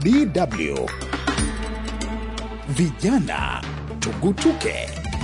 DW Vijana Tugutuke.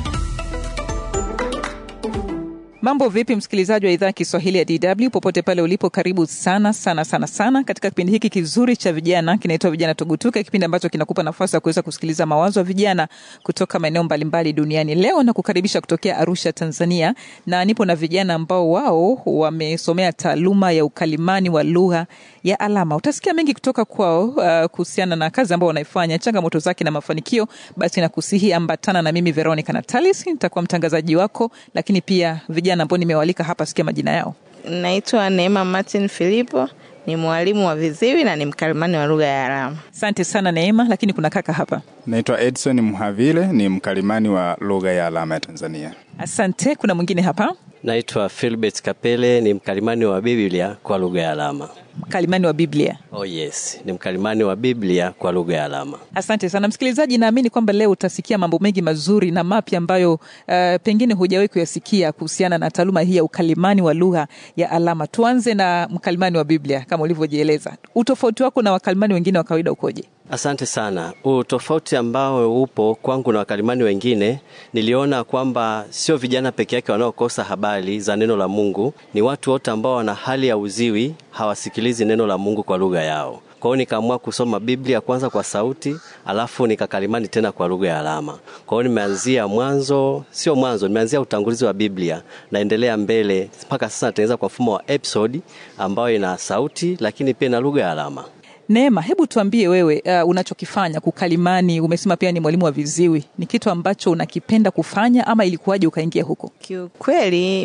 Mambo vipi, msikilizaji wa idhaa ya Kiswahili ya DW popote pale ulipo, karibu sana sana sana sana katika kipindi hiki kizuri cha vijana kinaitwa Vijana Tugutuke, kipindi ambacho kinakupa nafasi ya kuweza kusikiliza mawazo ya vijana kutoka maeneo mbalimbali duniani. Leo na kukaribisha kutokea Arusha, Tanzania, na nipo na vijana ambao wao wamesomea taaluma ya ukalimani wa lugha ya alama. Utasikia mengi kutoka kwao uh, kuhusiana na kazi ambao wanaifanya, changamoto zake na mafanikio. Basi nakusihi ambatana na mimi Veronica Natalis, nitakuwa mtangazaji wako, lakini pia vijana ambao nimewalika hapa, sikia majina yao. Naitwa Neema Martin Filipo, ni mwalimu wa viziwi na ni mkalimani wa lugha ya alama. Asante sana Neema, lakini kuna kaka hapa. Naitwa Edson Mhavile, ni mkalimani wa lugha ya alama ya Tanzania. Asante. Kuna mwingine hapa, Naitwa Philbert Kapele, ni mkalimani wa Biblia kwa lugha ya alama. mkalimani wa Biblia. Oh yes, ni mkalimani wa Biblia kwa lugha ya alama. Asante sana msikilizaji, naamini kwamba leo utasikia mambo mengi mazuri na mapya ambayo uh, pengine hujawahi kuyasikia kuhusiana na taaluma hii ya ukalimani wa lugha ya alama. Tuanze na mkalimani wa Biblia kama ulivyojieleza. Utofauti wako na wakalimani wengine wa kawaida ukoje? Asante sana. Utofauti ambao upo kwangu na wakalimani wengine, niliona kwamba sio vijana peke yake wanaokosa habari za neno la Mungu, ni watu wote ambao wana hali ya uziwi, hawasikilizi neno la Mungu kwa lugha yao. Kwa hiyo nikaamua kusoma Biblia kwanza kwa sauti, alafu nikakalimani tena kwa lugha ya alama. Kwa hiyo nimeanzia mwanzo, sio mwanzo, nimeanzia utangulizi wa Biblia, naendelea mbele mpaka sasa natengeneza kwa mfumo wa episode ambayo ina sauti lakini pia na lugha ya alama. Neema, hebu tuambie wewe, uh, unachokifanya kukalimani. Umesema pia ni mwalimu wa viziwi, ni kitu ambacho unakipenda kufanya ama ilikuwaje ukaingia huko? Kiukweli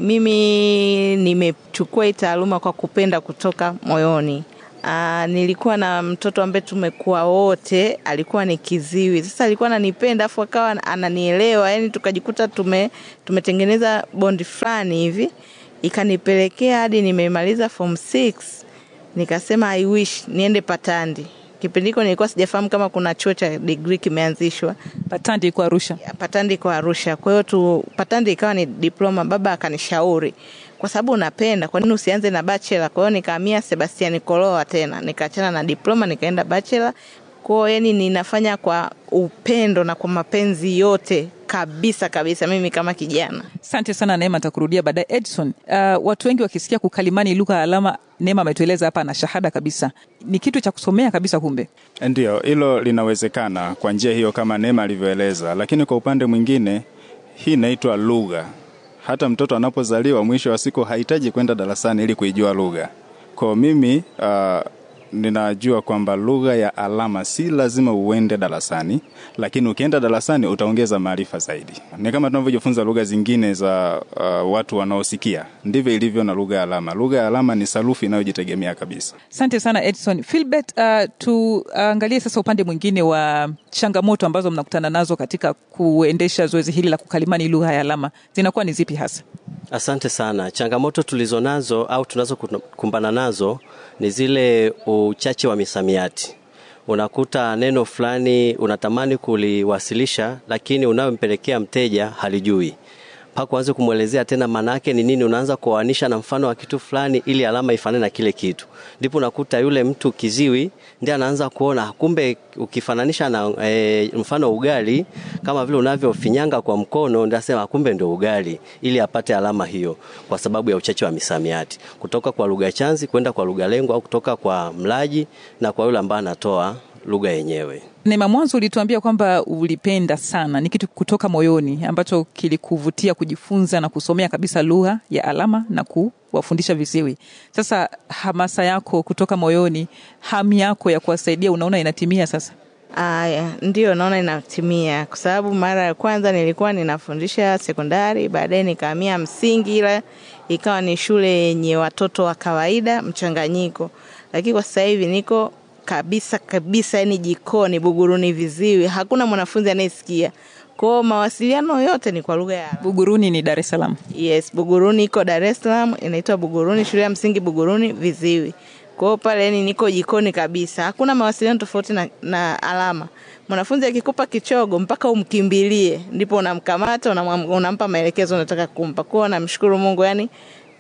mimi nimechukua hii taaluma kwa kupenda kutoka moyoni. Aa, nilikuwa na mtoto ambaye tumekuwa wote, alikuwa ni kiziwi. Sasa alikuwa ananipenda afu akawa ananielewa, yani tukajikuta tume tumetengeneza bondi fulani hivi, ikanipelekea hadi nimemaliza form 6 nikasema I wish niende Patandi. Kipindi hiko nilikuwa sijafahamu kama kuna chuo cha degree kimeanzishwa Patandi iko Arusha. Patandi kwa Arusha. Kwa hiyo tu Patandi ikawa ni diploma. Baba akanishauri kwa sababu unapenda, kwa nini usianze na bachelor? Kwa hiyo nikahamia Sebastian Koloa tena, nikaachana na diploma nikaenda bachelor. Kwa hiyo yani ninafanya kwa upendo na kwa mapenzi yote kabisa kabisa, mimi kama kijana. Asante sana Neema, nitakurudia baadaye. Edson, uh, watu wengi wakisikia kukalimani lugha ya alama, Neema ametueleza hapa na shahada kabisa, ni kitu cha kusomea kabisa. Kumbe Ndiyo, hilo linawezekana kwa njia hiyo kama Neema alivyoeleza, lakini kwa upande mwingine hii inaitwa lugha. Hata mtoto anapozaliwa, mwisho wa siku hahitaji kwenda darasani ili kuijua lugha. Kwa mimi uh, ninajua kwamba lugha ya alama si lazima uende darasani, lakini ukienda darasani utaongeza maarifa zaidi. Ni kama tunavyojifunza lugha zingine za uh, watu wanaosikia, ndivyo ilivyo na lugha ya alama. Lugha ya alama ni sarufi inayojitegemea kabisa. asante sana Edson. Philbert, uh, tuangalie sasa upande mwingine wa changamoto ambazo mnakutana nazo katika kuendesha zoezi hili la kukalimani lugha ya alama, zinakuwa ni zipi hasa? Asante sana. Changamoto tulizonazo au tunazokumbana nazo ni zile uchache wa misamiati. Unakuta neno fulani unatamani kuliwasilisha, lakini unayompelekea mteja halijui mpaka uanze kumwelezea tena maana yake ni nini. Unaanza kuoanisha na mfano wa kitu fulani ili alama ifanane na kile kitu, ndipo unakuta yule mtu kiziwi ndiye anaanza kuona kumbe, ukifananisha na e, mfano ugali kama vile unavyofinyanga kwa mkono, ndio asema kumbe ndio ugali, ili apate alama hiyo, kwa sababu ya uchache wa misamiati kutoka kwa lugha chanzi kwenda kwa lugha lengo, au kutoka kwa mlaji na kwa yule ambaye anatoa lugha yenyewe. Neema, mwanzo ulituambia kwamba ulipenda sana, ni kitu kutoka moyoni ambacho kilikuvutia kujifunza na kusomea kabisa lugha ya alama na kuwafundisha viziwi. Sasa hamasa yako kutoka moyoni, hamu yako ya kuwasaidia, unaona inatimia sasa? Aya, ndio naona inatimia, kwa sababu mara ya kwanza nilikuwa ninafundisha sekondari, baadaye nikahamia msingi, ila ikawa ni shule yenye watoto wa kawaida mchanganyiko, lakini kwa sasa hivi niko kabisa kabisa, yani jikoni Buguruni viziwi, hakuna mwanafunzi anayesikia kwao. Mawasiliano yote ni kwa lugha ya alama. Buguruni ni Dar es Salaam. Yes, Buguruni iko Dar es Salaam, inaitwa Buguruni, shule ya msingi Buguruni viziwi. Kwa hiyo pale yani niko jikoni kabisa, hakuna mawasiliano tofauti na, na alama. Mwanafunzi akikupa kichogo mpaka umkimbilie, ndipo unamkamata unamwam- unampa maelekezo unataka kumpa. Kwa hiyo namshukuru Mungu, yani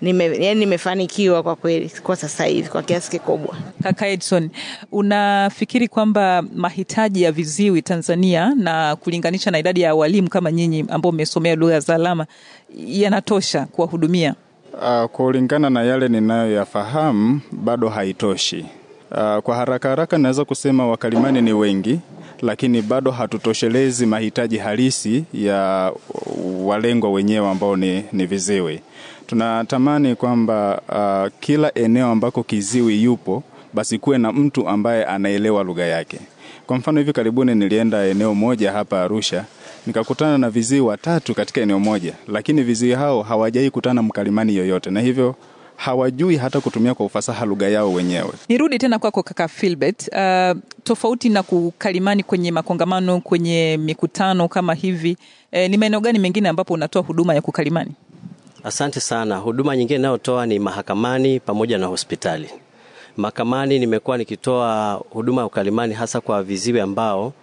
nime, yani nimefanikiwa kwa kweli kwa sasa hivi kwa kiasi kikubwa. Kaka Edson, unafikiri kwamba mahitaji ya viziwi Tanzania na kulinganisha na idadi ya walimu kama nyinyi ambao mmesomea lugha za alama yanatosha kuwahudumia? Uh, kulingana na yale ninayoyafahamu bado haitoshi. Uh, kwa haraka haraka naweza kusema wakalimani ni wengi, lakini bado hatutoshelezi mahitaji halisi ya walengwa wenyewe ambao ni, ni viziwi. Tunatamani kwamba uh, kila eneo ambako kiziwi yupo basi kuwe na mtu ambaye anaelewa lugha yake. Kwa mfano hivi karibuni nilienda eneo moja hapa Arusha nikakutana na viziwi watatu katika eneo moja, lakini viziwi hao hawajai kutana mkalimani yoyote, na hivyo hawajui hata kutumia kwa ufasaha lugha yao wenyewe. Nirudi tena kwako kaka Philbert. Uh, tofauti na kukalimani kwenye makongamano, kwenye mikutano kama hivi, eh, ni maeneo gani mengine ambapo unatoa huduma ya kukalimani? Asante sana. Huduma nyingine inayotoa ni mahakamani pamoja na hospitali. Mahakamani nimekuwa nikitoa huduma ya ukalimani hasa kwa viziwi ambao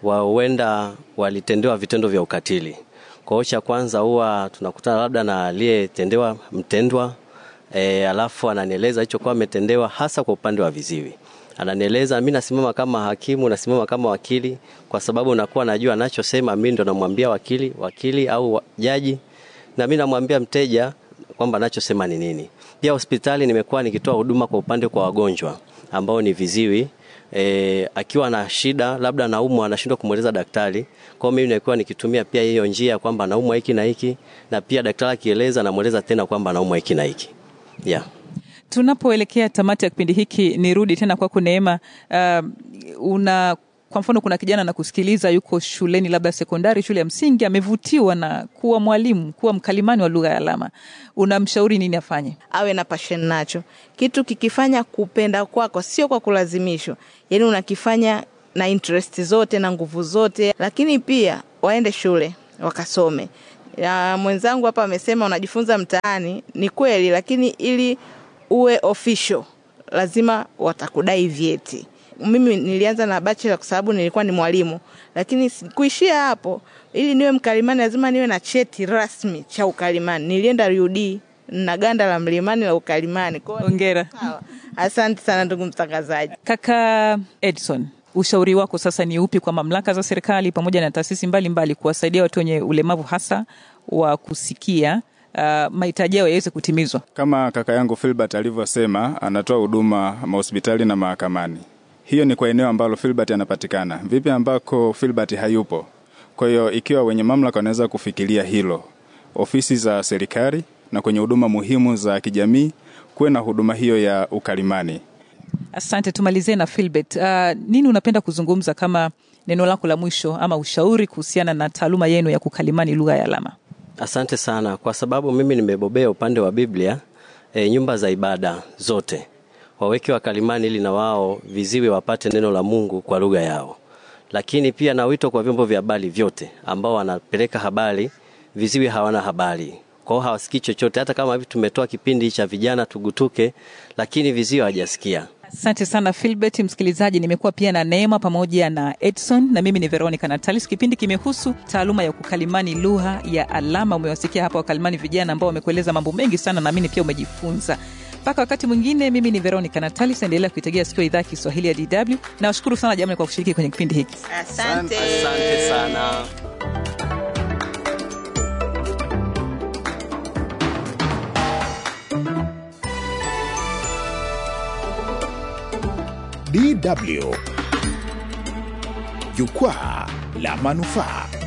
huenda walitendewa vitendo vya ukatili. Kwa hiyo cha kwanza huwa tunakutana labda na aliyetendewa mtendwa e, alafu ananieleza hicho kwa ametendewa hasa kwa upande wa viziwi. Ananieleza, mimi nasimama kama hakimu, nasimama kama wakili, kwa sababu nakuwa najua anachosema, mimi ndo namwambia wakili, wakili au jaji, na mimi namwambia mteja kwamba anachosema ni nini. Pia hospitali nimekuwa nikitoa huduma kwa upande kwa wagonjwa ambao ni viziwi e, akiwa na shida labda anaumwa anashindwa kumweleza daktari. Kwa hiyo mimi nilikuwa nikitumia pia hiyo njia kwamba anaumwa hiki na hiki, na pia daktari akieleza namweleza tena kwamba anaumwa hiki na hiki yeah. Tunapoelekea tamati ya kipindi hiki, nirudi tena kwako Neema. Uh, una kwa mfano, kuna kijana na kusikiliza, yuko shuleni labda sekondari, shule ya msingi, amevutiwa na kuwa mwalimu, kuwa mkalimani wa lugha ya alama, unamshauri nini afanye? Awe na passion nacho, kitu kikifanya kupenda kwako, sio kwa kulazimishwa, yaani unakifanya na interest zote na nguvu zote, lakini pia waende shule wakasome. Ya, mwenzangu hapa amesema unajifunza mtaani, ni kweli, lakini ili uwe official lazima watakudai vyeti. Mimi nilianza na bachelor kwa sababu nilikuwa ni mwalimu, lakini kuishia hapo, ili niwe mkalimani lazima niwe na cheti rasmi cha ukalimani. Nilienda RUD na ganda la mlimani la ukalimani. Kwa hiyo- Hongera. Sawa. Asante sana ndugu mtangazaji. Kaka Edson, ushauri wako sasa ni upi kwa mamlaka za serikali pamoja na taasisi mbalimbali kuwasaidia watu wenye ulemavu hasa wa kusikia uh, mahitaji yao yaweze kutimizwa? Kama kaka yangu Filbert alivyosema, anatoa huduma mahospitali na mahakamani. Hiyo ni kwa eneo ambalo Filbert anapatikana. Vipi ambako Filbert hayupo? Kwa hiyo ikiwa wenye mamlaka wanaweza kufikiria hilo, ofisi za serikali na kwenye huduma muhimu za kijamii kuwe na huduma hiyo ya ukalimani. Asante, tumalizie na Philbert. Uh, nini unapenda kuzungumza kama neno lako la mwisho ama ushauri kuhusiana na taaluma yenu ya kukalimani lugha ya alama? Asante sana kwa sababu mimi nimebobea upande wa Biblia. E, nyumba za ibada zote waweke wakalimani ili na wao viziwi wapate neno la Mungu kwa lugha yao, lakini pia na wito kwa vyombo vya habari vyote ambao wanapeleka habari, viziwi hawana habari kwao, hawasikii chochote. Hata kama hivi tumetoa kipindi cha vijana tugutuke, lakini viziwi hawajasikia. Asante sana Philbert. Msikilizaji, nimekuwa pia na Neema pamoja na Edson na mimi ni Veronica Natalis. Kipindi kimehusu taaluma ya kukalimani lugha ya alama. Umewasikia hapa wakalimani vijana ambao wamekueleza mambo mengi sana, naamini pia umejifunza. Mpaka wakati mwingine, mimi ni Veronica Natalis, endelea kuitegea sikio idhaa ya Kiswahili ya DW. Nawashukuru sana jamani kwa kushiriki kwenye kipindi hiki. Asante. Asante sana. DW. Jukwaa la manufaa.